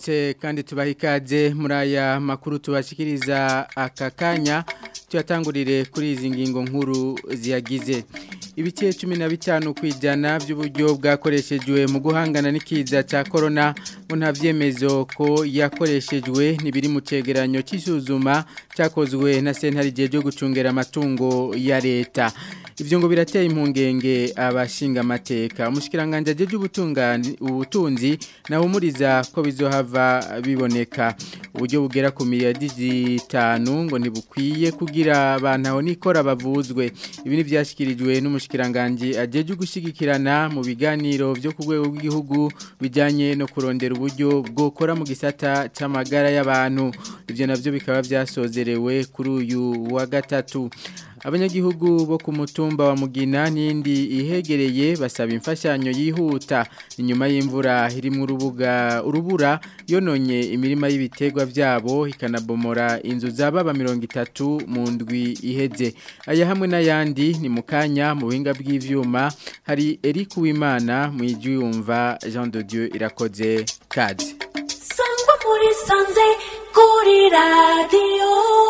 tubaramutse kandi tubaha ikaze muri aya makuru tubashikiriza aka kanya tuyatangurire kuri izi ngingo nkuru ziyagize ibice cumi na bitanu ku ijana by'uburyo bwakoreshejwe mu guhangana n'ikiza cya korona ngo nta byemezo ko yakoreshejwe ntibiri mu cyegeranyo cy'isuzuma cyakozwe na sentare igihe cyo gucungera amatungo ya leta ibyo ngo birateye impungenge abashinga amateka umushyikiranganje ageje ubutunzi nahumuriza ko bizohava biboneka uburyo bugera ku miliyari zitanu ngo ntibukwiye kugira abantu aho nikora bavuzwe ibi ntibyashyikirijwe n'umushyikiranganje ageje gushyigikirana mu biganiro byo ku rwego rw'igihugu bijyanye no kurondera uburyo bwokora mu gisata cy'amagara y'abantu ibyo nabyo bikaba byasozerewe kuri uyu wa gatatu abanyagihugu bo ku mutumba wa mugina n'indi ihegereye basaba imfashanyo yihuta inyuma y'imvura irimo urubuga urubura yononye imirima y'ibiterwa byabo ikanabomora inzu z'ababa mirongo itatu mu ndwi iheze aya hamwe n'ayandi ni mu kanya mu buhinga bw'ibyuma hari Eric Uwimana mu ijwi yumva Jean de Dieu irakoze kazi sangwa muri sanze kuri radiyo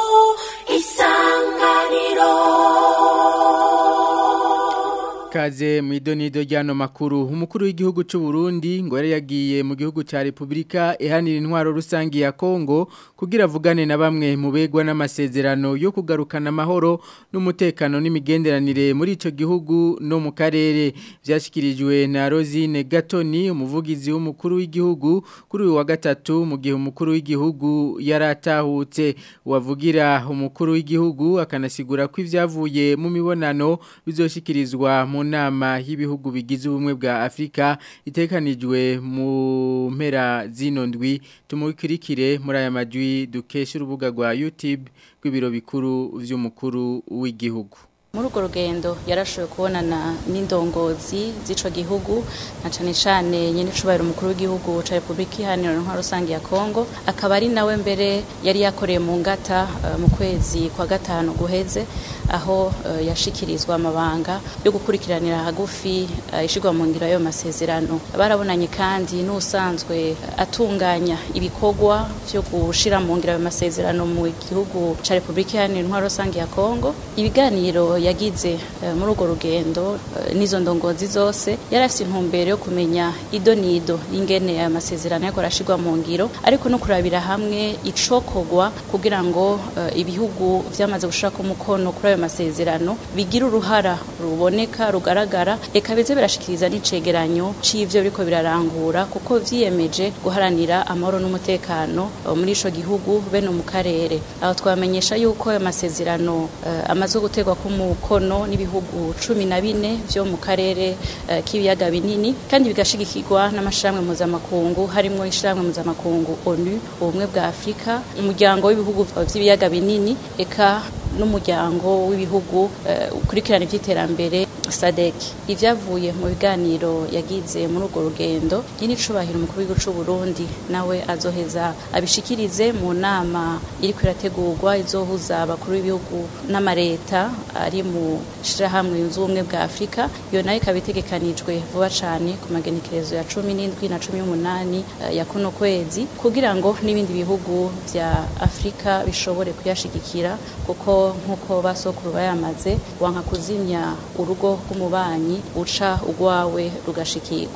isanganiro Kaze mu idonido ryano makuru umukuru w'igihugu cy'u Burundi ngo yari yagiye mu gihugu cya Republika ihanira intwaro rusangi ya Kongo kugira avugane na bamwe mu begwa n'amasezerano yo kugarukana amahoro n'umutekano n'imigenderanire muri ico gihugu no mu karere byashikirijwe na Rosine Gatoni umuvugizi w'umukuru w'igihugu kuri uyu wa gatatu mu gihe umukuru w'igihugu yaratahutse wavugira umukuru w'igihugu akanasigura ko ivyavuye mu mibonano bizoshikirizwa mu nama y'ibihugu bigize ubumwe bwa Afrika itekanijwe mu mpera zino ndwi tumukirikire muri aya majwi dukesha urubuga rwa YouTube rw'ibiro bikuru vy'umukuru w'igihugu muri urwo rugendo yarashoboye kubonana n'indongozi z'ico gihugu na cane cane nyene icubahiro umukuru w'igihugu ca Republika Iharanira Intwaro Rusange ya Kongo akaba ari nawe mbere yari yakoreye mu ngata uh, mu kwezi kwa gatanu guheze aho uh, yashikirizwa amabanga yo gukurikiranira hagufi uh, ishigwa mu ngira yo masezerano barabonanye kandi n'usanzwe atunganya ibikorwa byo gushira mu ngira yo masezerano mu gihugu ca Republika Iharanira Intwaro Rusange ya Kongo ibiganiro yagize muri urwo rugendo n'izo ndongozi zose yari afite intumbero yo kumenya ido n'ido y'ingene aya masezerano yako arashirwa mu ngiro ariko no kurabira hamwe icokogwa kugira ngo ibihugu byamaze gushaka umukono kuri ayo masezerano bigira uruhara ruboneka rugaragara reka bize birashikiriza n'icegeranyo c'ivyo biriko birarangura kuko vyiyemeje guharanira amahoro n'umutekano muri ico gihugu bene mu karere aho twamenyesha yuko ayo masezerano amaze gutegwa ku mukono n'ibihugu cumi na bine vyo mu karere uh, k'ibiyaga binini kandi bigashigikirwa n'amashirahamwe mpuzamakungu harimwo ishirahamwe mpuzamakungu onu ubumwe bwa afurika umuryango w'ibihugu vy'ibiyaga binini eka n'umuryango w'ibihugu ukurikirana uh, ivy'iterambere sadek ivyavuye mu biganiro yagize muri urwo rugendo nyine icubahiro umukuru w'igihugu c'u Burundi nawe azoheza abishikirize mu nama iriko irategurwa izohuza abakuru b'ibihugu n'amareta ari mu shirahamwe yunze ubumwe bwa Afrika iyo nayo ikaba itegekanijwe vuba cane ku magenekerezo ya cumi n'indwi na cumi n'umunani ya kuno kwezi kugira ngo n'ibindi bihugu vya Afrika bishobore kuyashigikira kuko nk'uko basokuru bayamaze wanka kuzimya urugo rw'umubanyi uca ugwawe rugashikirwa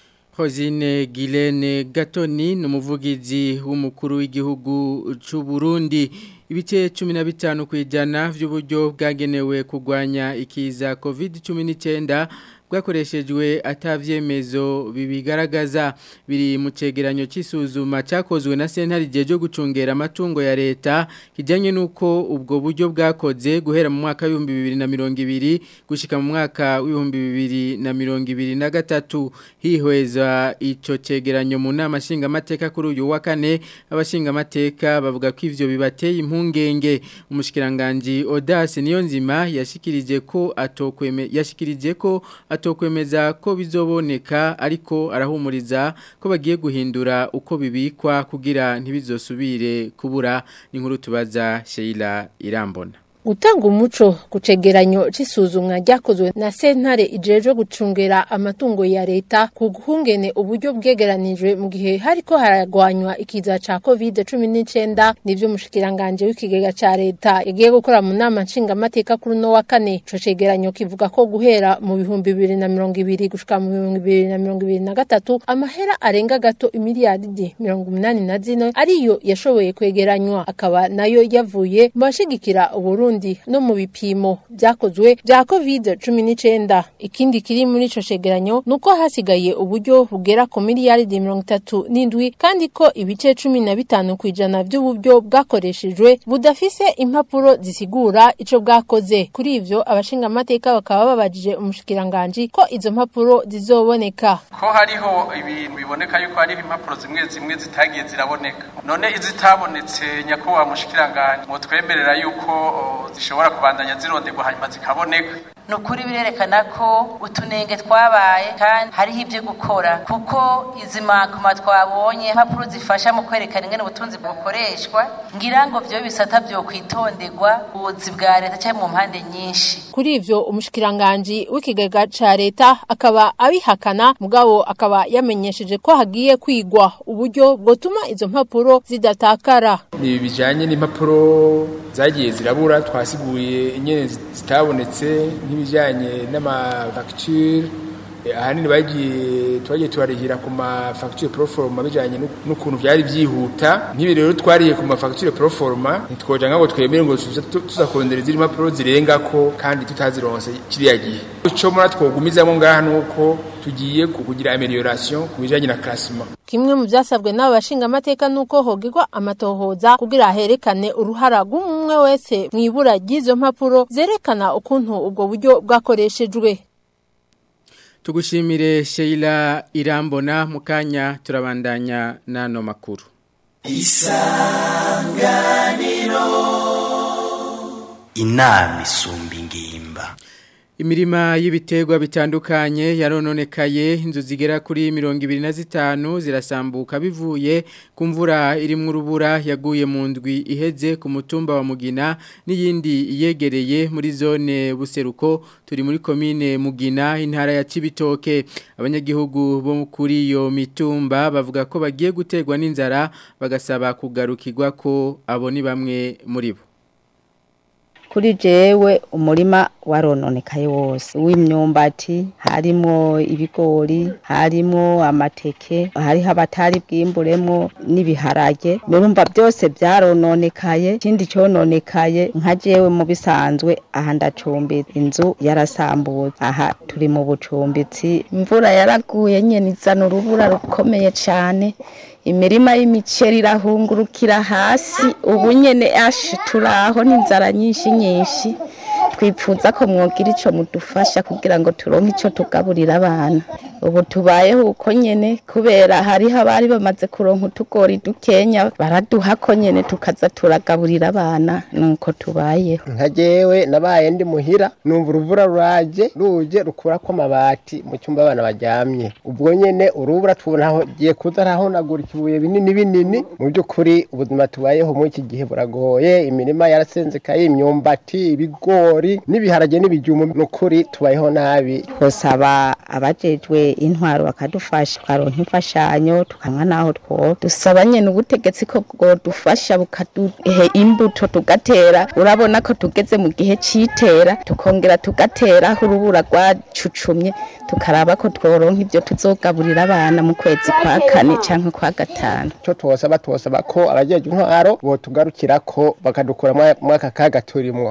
Hozine Gilene Gatoni numuvugizi w'umukuru w'igihugu c'u Burundi ibice 15 kwijana vy'uburyo bwagenewe kugwanya ikiza COVID-19 bwakoreshejwe atavyemezo bibigaragaza biri mu cegeranyo c'isuzuma cakozwe na sentare ryo gucungera amatungo ya leta kijanye nuko ubwo buryo bwakoze guhera mu mwaka w'ibihumbi bibiri na mirongo ibiri gushika mu mwaka w'ibihumbi bibiri na mirongo ibiri na gatatu hihweza ico cegeranyo mu nama nshingamateka kuri uyu wa kane abashingamateka bavuga ko ivyo bibateye impungenge umushikiranganji Audace Niyonzima yashikirije ko atokweme yashikirije ko atokwemeza ko bizoboneka ariko arahumuriza ko bagiye guhindura uko bibikwa kugira ntibizosubire kubura inkuru tubaza Sheila Irambona gutanga umuco ku cegeranyo c'isuzumwa ryakozwe na sentare ijejwe gucungera amatungo ya leta ku guhungene uburyo bwegeranijwe mu gihe hariko haragwanywa ikiza ca covid cumi n'icenda nivyo umushikiranganje w'ikigega ca leta yagiye gukora mu nama nshingamateka kuri uno wa kane ico cegeranyo kivuga ko guhera mu bihumbi bibiri na mirongo ibiri gushika mu bihumbi bibiri na mirongo ibiri na gatatu amahera arenga gato imiliyaridi mirongo umunani na zine ariyo yashoboye kwegeranywa akaba nayo yavuye mu bashigikira uburundi no mu bipimo vyakozwe vya covid cumi n'icenda ikindi kiri muri ico cegeranyo ni uko hasigaye uburyo bugera ku miliyaridi mirongo itatu n'indwi kandi ko ibice cumi na bitanu ku ijana vy'uburyo bwakoreshejwe budafise impapuro zisigura ico bwakoze kuri ivyo abashingamateka bakaba babajije umushikiranganji ko izo mpapuro zizoboneka ko hariho ibintu biboneka yuko hariho impapuro zimwe zimwe zitagiye ziraboneka none izitabonetse nyakubahwa mushikiranganje mutwemerera yuko o, zishobora kubandanya zironderwa hanyuma zikaboneka ni ukuri birerekana ko utunenge twabaye kandi hariho ibyo gukora kuko izi makoma twabonye impapuro zifasha mu kwerekana ingene ubutunzi bukoreshwa ngira ngo vyo bisata vyo kwitonderwa ubuzi bwa leta cyangwa mu mpande nyinshi kuri ivyo umushikiranganji w'ikigega ca leta akaba abihakana mugabo akaba yamenyesheje ko hagiye kwigwa uburyo bwotuma izo mpapuro zidatakara ni bijanye n'impapuro zagiye zirabura twasiguye inyene zitabonetse nk'ibijanye n'amafacture ahanini bagiye twagiye tubarihira ku mafacture proforma bijanye n'ukuntu vyari vyihuta nk'ibi rero twariye ku mafacture proforma ntitwoja nk'abo twemere ngo tuza kurondera izindi mpapuro zirengako kandi tutazironse kiriya gihe ico mura twogumizamo ngaha nuko tugiye kugira amelioration ku bijanye na classement kimwe mu vyasabwe n'abo bashingamateka nuko hogirwa amatohoza kugira herekane uruhara rw'umwe wese mw'ibura ry'izo mpapuro zerekana ukuntu ubwo buryo bwakoreshejwe tugushimire Sheila Irambona mukanya turabandanya nano makuru isanganiro inama isumba ingimba Imirima y'ibiterwa bitandukanye yarononekaye inzu zigera kuri mirongo ibiri na zitanu zirasambuka bivuye ku mvura irimwo urubura yaguye mu ndwi iheze ku mutumba wa Mugina n'iyindi yegereye muri zone buseruko turi muri komine Mugina intara ya Cibitoke abanyagihugu bo kuri iyo mitumba bavuga ko bagiye gutegwa n'inzara bagasaba kugarukirwa ko abo ni bamwe muri bo kuri jewe umurima warononekaye wose w'imyumbati harimo ibigori harimo amateke hariho abatari bwimburemo n'ibiharage murumva byose byarononekaye ikindi cyononekaye nka jewe mu bisanzwe aha ndacumbitse inzu yarasambutse aha turi mu bucumbitsi imvura yaraguye nyene izana urubura rukomeye cyane imirima y'imiceri irahungurukira hasi ubu nyene ashi turaho n'inzara nyinshi nyinshi twipfuza ko mwogira ico mudufasha kugira ngo turonke ico tugaburira abana ubu tubayeho uko nyene kubera hariho abari bamaze kuronka utugori dukenya baraduha ko nyene tukaza turagaburira abana nuko tubayeho nka jewe nabaye ndi muhira numva uruvura ruraje ruje rukurako amabati mu cyumba abana baryamye ubwo nyene urubura tubona aho giye kuza arahonagura ikibuye binini binini mu by'ukuri ubuzima tubayeho muri iki gihe buragoye imirima yarasenzekaye imyumbati ibigori n'ibiharage n'ibijumbu n'ukuri tubayeho nabi twosaba abajejwe intwaro bakadufasha twaronka imfashanyo tukanywa naho two dusaba nyene ubutegetsi ko bwodufasha bukaduhe imbuto tugatera urabona ko tugeze mu gihe c'itera tukongera tugatera aho urubura rwacucumye tukaraba ko tworonka ivyo tuzogaburira abana mu kwezi kwa kane canke kwa gatanu cyo twosaba twosaba ko abajejwe intwaro botugarukira ko bakadukura muri aka kaga turimwo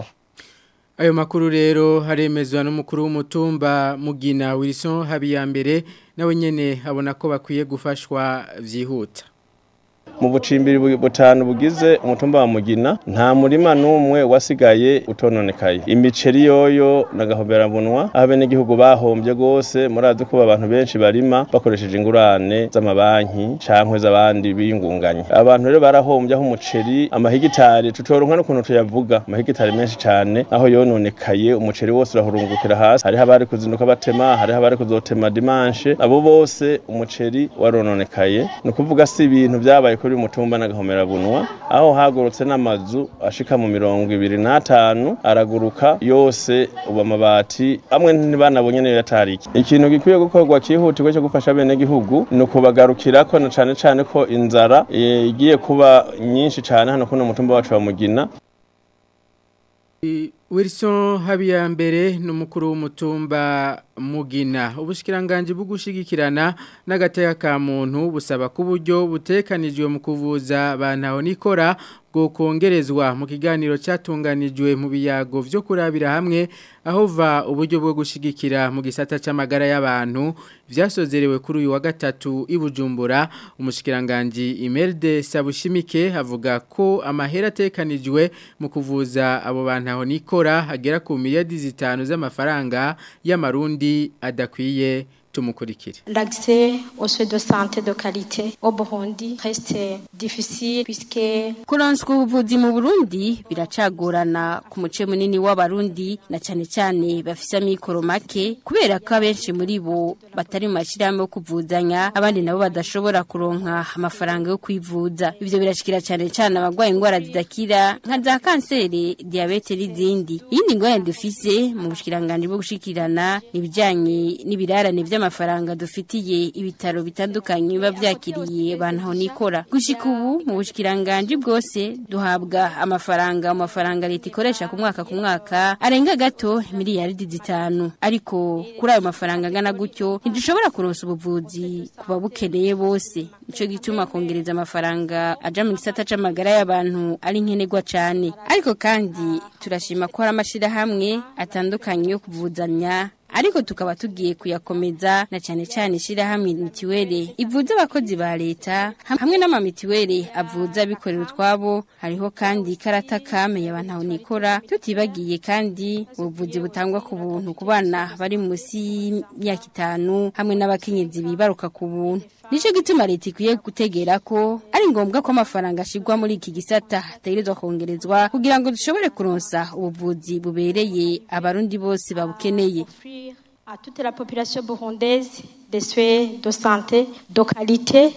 Ayo makuru rero haremezwa n'umukuru w'umutumba Mugina Wilson Habiyambere nawe nyene abona ko bakwiye gufashwa vyihuta. mu bucimbiri butanu bugize umutumba wa mugina nta murima n'umwe wasigaye utononekaye imiceri yoyo n'agahoberabunwa aho abenegihugu bahombye rwose murazi ko abantu benshi barima bakoresheje ingurane z'amabanki cankwe z'abandi biyungunganya abantu rero barahombye aho umuceri amahigitari tutoronka n'ukuntu tuyavuga amahigitari menshi cane aho yononekaye umuceri wose urahurungukira hasi hariho abari kuzinduka batema hariho abari kuzotema dimanche abo bose umuceri warononekaye ni ukuvuga si ibintu vyabaye zononekaye kuri mutumba n'agahomerabunwa aho hagurutse n'amazu ashika mu mirongo ibiri n'atanu araguruka yose ubu amabati amwe ntibanabonye niyo yatariki ikintu gikwiye gukorwa cyihutirwa cyo gufasha bene gihugu ni ukubagarukirako na cane cane ko inzara eh, igiye kuba nyinshi cane hano kuno mutumba wacu wa mugina Wilson Habiyambere n'umukuru w'umutumba Mugina ubushikiranganje bugushigikirana n'agateka ka muntu busaba ku buryo butekanijwe mu kuvuza abantu nikora bwo kongerezwa mu kiganiro cyatunganijwe mu biyago vyo kurabira hamwe aho va uburyo bwo gushigikira mu gisata c'amagara y'abantu vyasozerewe kuri uyu wa gatatu ibujumbura umushikiranganje Imelde Sabushimike avuga ko amahera atekanijwe mu kuvuza abo bantu aho nikora hagera ku miliyari zitanu z'amafaranga y'amarundi adakwiye tumukurikire. L'accès aux soins de santé de qualité au Burundi reste difficile puisque kuronswa ubuvuzi mu Burundi biracagorana ku muce munini w'abarundi na cyane cyane bafise amikoro make kubera ko abenshi muri bo batari mu mashirahamwe yo kuvuzanya abandi nabo badashobora kuronka amafaranga yo kwivuza ivyo birashikira cyane cyane abagwaye ingwara zidakira nka za kanseri diabete n'izindi iyindi ngwara dufise mu bushikiranganje bwo gushikirana ibijanye n'ibirarane vy'ama amafaranga dufitiye ibitaro bitandukanye biba byakiriye abantu aho nikora gushika ubu mu bushikiranganje bwose duhabwa amafaranga mu mafaranga leta ikoresha ku mwaka ku mwaka arenga gato miliyaridi zitanu ariko kuri ayo mafaranga angana gutyo ntidushobora kuronsa ubuvuzi ku babukeneye bose nico gituma kongereza amafaranga aja mu gisata c'amagara y'abantu ari nkenerwa cane ariko kandi turashima ko hari amashirahamwe atandukanye yo kuvuzanya ariko tukaba tugiye kuyakomeza na cyane cyane ishyirahamwe mitiweli ivuza abakozi ba leta hamwe n'amamitiweli avuza abikorera utwabo hariho kandi ikarata kame abantu aho nikora tutibagiye kandi ubuvuzi butangwa ku buntu ku bana bari munsi y'imyaka itanu hamwe n'abakenyezi bibaruka ku buntu Nico gituma leta ikwiye gutegera ko ari ngombwa ko amafaranga ashigwa muri iki gisata ategerezwa kongerezwa kugira ngo dushobore kuronsa ubuvuzi bubereye abarundi bose babukeneye à toute la population burundaise des soins de santé de qualité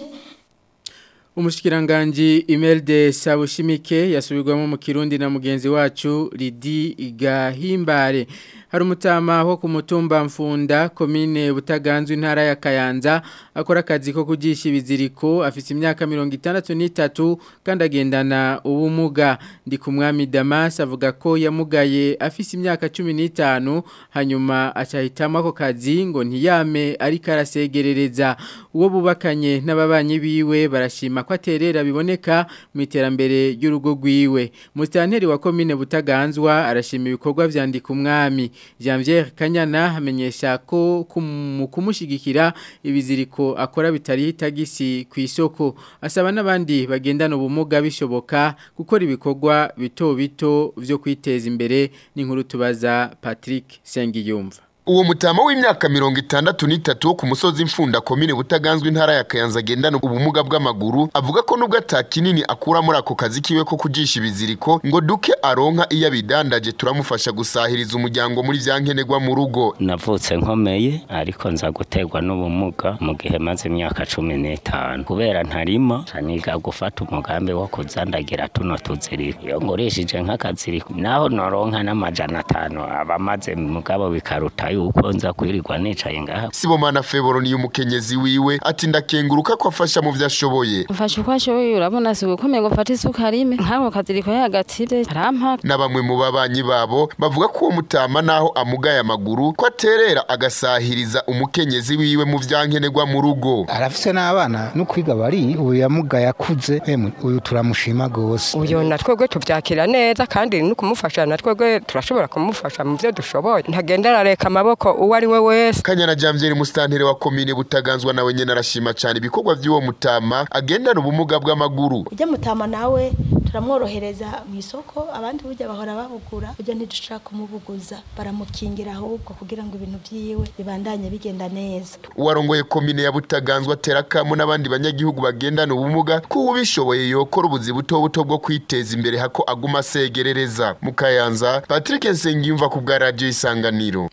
Umushikiranganji Imelde Sabushimike yasubirwamo mu Kirundi na mugenzi wacu Lidi Gahimbare hari umutama wo ku mutumba mfunda komine butaganzwe intara ya Kayanza akora akazi ko kugisha ibiziriko afite imyaka 63 kandi agendana ubumuga ndi ku mwami Damas avuga ko yamugaye afite imyaka 15 hanyuma acahitamo ako kazi ngo ntiyame ariko arasegerereza uwo bubakanye n'ababanyi biwe barashima ko aterera biboneka mu iterambere ry'urugo rwiwe mustanteri wa komine butaganzwa arashima ibikorwa vyandika umwami Janvier Kanyana amenyesha ko mu kumushigikira ibiziriko akora bitari hitagisi ku isoko asaba n'abandi bagendana ubumuga bishoboka gukora ibikorwa bito bito vyo kwiteza imbere n'inkuru tubaza Patrick Sengiyumva uwo mutama w'imyaka mirongo itandatu n'itatu wo ku musozi mfunda komine butaganzwe intara ya kayanza agendana ubumuga bw'amaguru avuga ko nubwo ata kinini akura muri ako kazi kiwe ko kujisha ibiziriko ngo duke aronka iyo abidandaje turamufasha gusahiriza umuryango muri vya nkenerwa mu rugo navutse nkomeye ariko nza guterwa n'ubumuga mu gihe maze imyaka cumi n'itanu kubera ntarima niga gufata umugambi wo kuzandagira tuno tuziriko iyo ngurishije nk'akaziriko naho noronka n'amajana atanu aba amaze mugabo bikaruta yuko nza kwirirwa nicaye ngaha sibomana feboro ni umukenyezi wiwe ati ndakenguruka ko afasha mu vyashoboye mfasha uko ashoboye urabona si ukomeye ngo fate isuka rime nk'ako kaziriko yagatire arampa na bamwe mu babanyi babo bavuga ko uwo mutama naho amugaye amaguru ko aterera agasahiriza umukenyezi wiwe mu vyankenerwa mu rugo arafise n'abana no kwiga bari uyu yamugaye akuze emwe uyu turamushima gose uyu na twebwe tuvyakira neza kandi no kumufasha na twebwe turashobora kumufasha mu vyo dushoboye ntagenda arareka amaboko uwo ari we wese kanyana jamvyeri mustantere wa komine butaganzwa nawe nyene arashima cyane ibikorwa by'uwo mutama agendana ubumuga bw'amaguru ujya mutama nawe turamworohereza mu isoko abandi burya bahora babugura ujya ntidushaka kumubuguza baramukingira ahubwo kugira ngo ibintu vyiwe bibandanye bigenda neza uwarongoye komine ya butaganzwa atera kamo n'abandi banyagihugu bagendana ubumuga ko ubishoboye yokora ubuzi buto buto bwo kwiteza imbere hako aguma asegerereza mu kayanza patrick nsengiyumva ku bwa radiyo isanganiro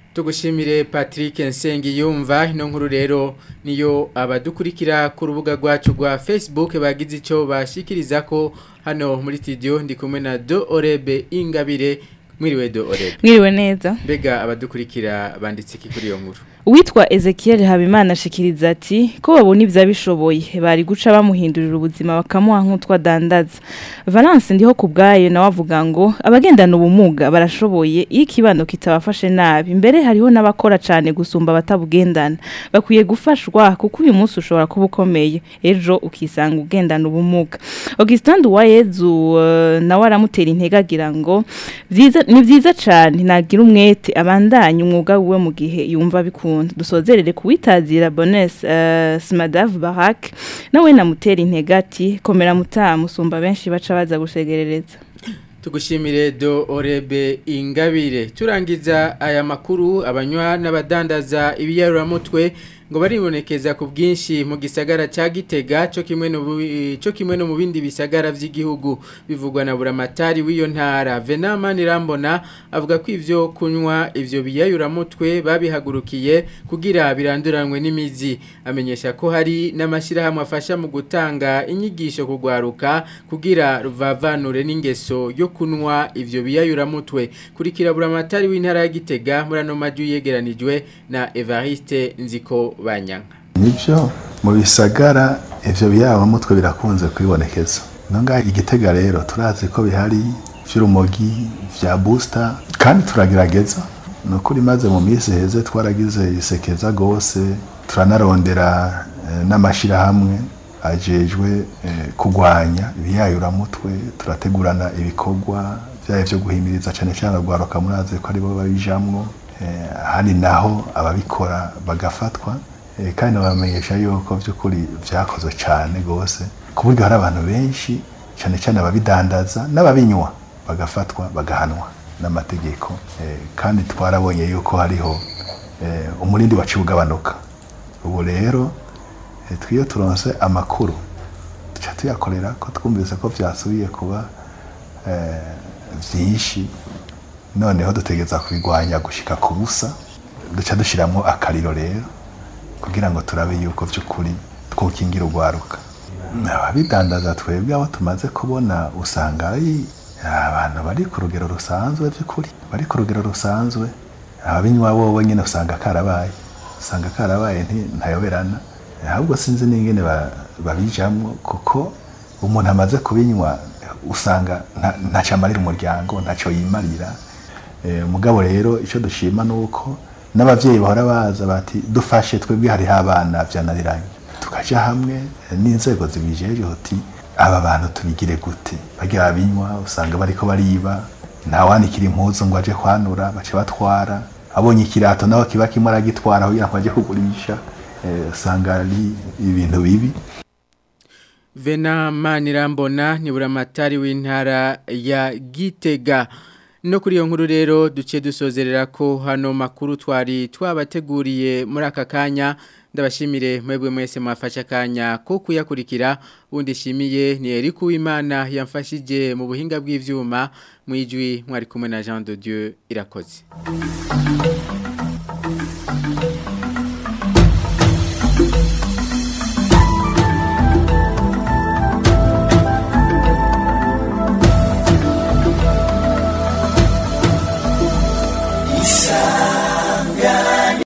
tugushimire Patrick Nsengi yumva ino nkuru rero niyo abadukurikira ku rubuga rwacu rwa Facebook bagize ico bashikiriza ko hano muri studio ndi kumwe na Do Orebe Ingabire mwiriwe Do Orebe mwiriwe neza mbega abadukurikira banditse iki kuri iyo nkuru Uwitwa Ezekiel Habimana ashikiriza ati ko babona ibya bishoboye bari guca bamuhindurira ubuzima bakamuha nk'utwa dandaza Valence ndiho kubgaye nawe avuga ngo abagendana ubumuga barashoboye iyo ikibano kitabafashe nabi mbere hariho n'abakora cyane gusumba batabugendana bakwiye gufashwa kuko uyu munsi ushobora kuba ukomeye ejo ukisanga ugendana ubumuga Augustin Duwayezu uh, nawe aramutera intege agira ngo vyiza ni vyiza cyane nagira umwete abandanye umwuga wiwe mu gihe yumva bikunda dusozerere kuwitazira Bonnes uh, Smadav Barak nawe namutera intege ati komera mutamu musumba benshi baca baza gusegerereza tugushimire do orebe ingabire turangiza aya makuru abanywa n'abadandaza ibiyaruramutwe ngo baribonekeza ku bwinshi mu gisagara cya gitega cyo kimwe no cyo kimwe no mu bindi bisagara by'igihugu bivugwa na buramatari w'iyo ntara Venama Nirambona avuga ko ivyo kunywa ivyo biyayuramutwe babihagurukiye kugira biranduranwe n'imizi amenyesha ko hari n'amashirahamwe afasha mu gutanga inyigisho kugwaruka kugira ruvavanure n'ingeso yo kunywa ivyo biyayuramutwe kurikira buramatari w'intara ya Gitega murano maju yegeranijwe na Evariste Nziko banyanga nibyo mu bisagara ivyo biyaba mutwe birakunze kwibonekeza nonga igitega rero turazi ko bihari vy'urumogi vya booster kandi turagerageza nukuri maze mu minsi heze twaragize isekeza gose turanarondera eh, n'amashirahamwe ajejwe eh, kugwanya ibiyayuramutwe turategurana ibikorwa vyaye vyo guhimiriza cane cane rwaruka murazi ko aribo babijamwo hari naho ababikora bagafatwa kandi bamenyesha yuko by'ukuri byakozwe cyane rwose ku buryo hari abantu benshi cyane cyane ababidandaza n'ababinywa bagafatwa bagahanwa n'amategeko kandi twarabonye yuko hariho umurindi waciye ugabanuka ubu rero twiyo turonse amakuru duca tuyakorera ko twumvise ko byasubiye kuba byinshi noneho dutegeza kubigwanya gushika ku busa duca dushyiramo akariro rero kugira ngo turabe yuko by'ukuri twukingira urwaruka ababidandaza twebwe abo tumaze kubona usanga ari abantu bari ku rugero rusanzwe by'ukuri bari ku rugero rusanzwe ababinywa bo nyine usanga karabaye usanga karabaye ntayoberana ahubwo sinzi n'ingene babijamwo kuko umuntu amaze kubinywa usanga ntacyo amarira umuryango ntacyo yimarira mugabo rero icyo dushima ni uko n'ababyeyi bahora baza bati dufashe twebwe hariho abana byananiranye tukajya hamwe n'inzego zibijeje uti aba bantu tubigire gute bagira abinywa usanga bariko bariba ntawanikira impuzu ngo aje kwanura bace batwara abonye ikirato naho kiba kimwe aragitwara kugira ngo ajye kugurisha usanga ari ibintu bibi Vena Manirambona ni buramatari w'intara ya Gitega no kuri iyo nkuru rero duce dusozerera ko hano makuru twari twabateguriye muri aka kanya ndabashimire mwebwe mwese mwafashe akanya ko kuyakurikira undi shimiye ni Eric Uwimana yamfashije mu buhinga bw'ivyuma mu ijwi mwari kumwe na Jean de Dieu irakoze